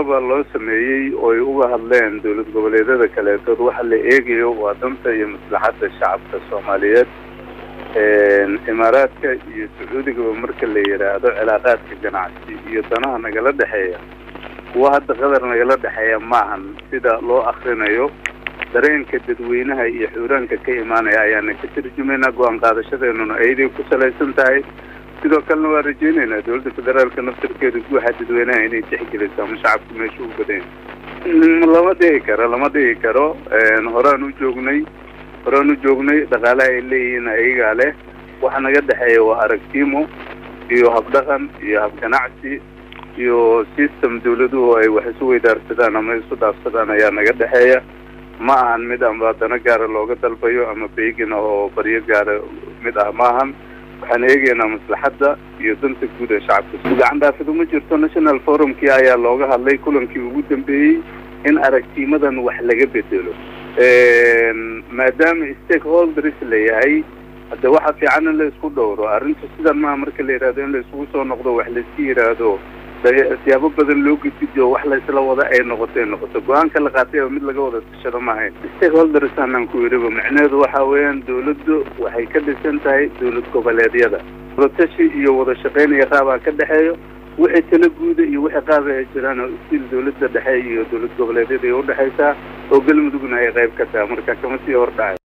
baa loo sameeyey oo ay uga hadleen dowlad goboleedyada kaleetood waxa la eegayo waa danta iyo maslaxadda shacabka soomaaliyeed imaaraadka iyo sacuudigaba marka la yidhaahdo cilaaqaadka ganacsi iyo danaha nagala dhexeeya kuwa hadda qadar nagala dhexeeya maahan sida loo akrinayo dareenka dadweynaha iyo xuuraanka ka imaanaya ayaana ka tarjumaynaa go-aan qaadashadeenuna ayaday ku salaysan tahay sidoo kalena waa rajeynaynaa dowladda federaalka naftarkeeda guuxa dadweynaha inay tixgeliso ama shacabka meesha u badan lama dhihi karo lama dhihi karo horaan u joognay horaan u joognay dhaqaalaha ay leeyihiin ayagaa leh waxa naga dhexeeya waa aragtimo iyo habdhaqan iyo habganacsi iyo system dawladuhu ay wax isu weydaarsadaan ama isu dhaafsadaan ayaa naga dhexeeya ma ahan mid amba dano gaara looga dalbayo ama beegin oo baryo gaara mid ah ma ahan waxaan eegaynaa maslaxadda iyo danta guud ee shacabka gacan dhaafidu ma jirto national forumkii ayaa looga hadlay kulankii ugu dambeeyey in aragtimadan wax laga bedelo maadaama stakeholders la yahay hadde waxa fiican in la isku dhowro arrinta sidan maa marka la yidhahdo in la isugu soo noqdo wax laiska yidhaahdo siyaabo badan loo gudbiyo wax laysla wada ay noqoto ay noqoto go-aanka la qaatay mid laga wada tashado maahayn stakeholders aanan ku yidhiba macnaheedu waxa weeyaan dawladdu waxay ka dhisan tahay dowlad goboleedyada wadatashi iyo wada shaqayn iyo qaabaa ka dhexeeyo wixii tala guuda iyo wixii qaaba ay jiraan oo istil dawladda dhexe iyo dowlad goboleedyada ay udhexaysaa oo galmudugna ay qayb ka tahay marka kama sii hordhacay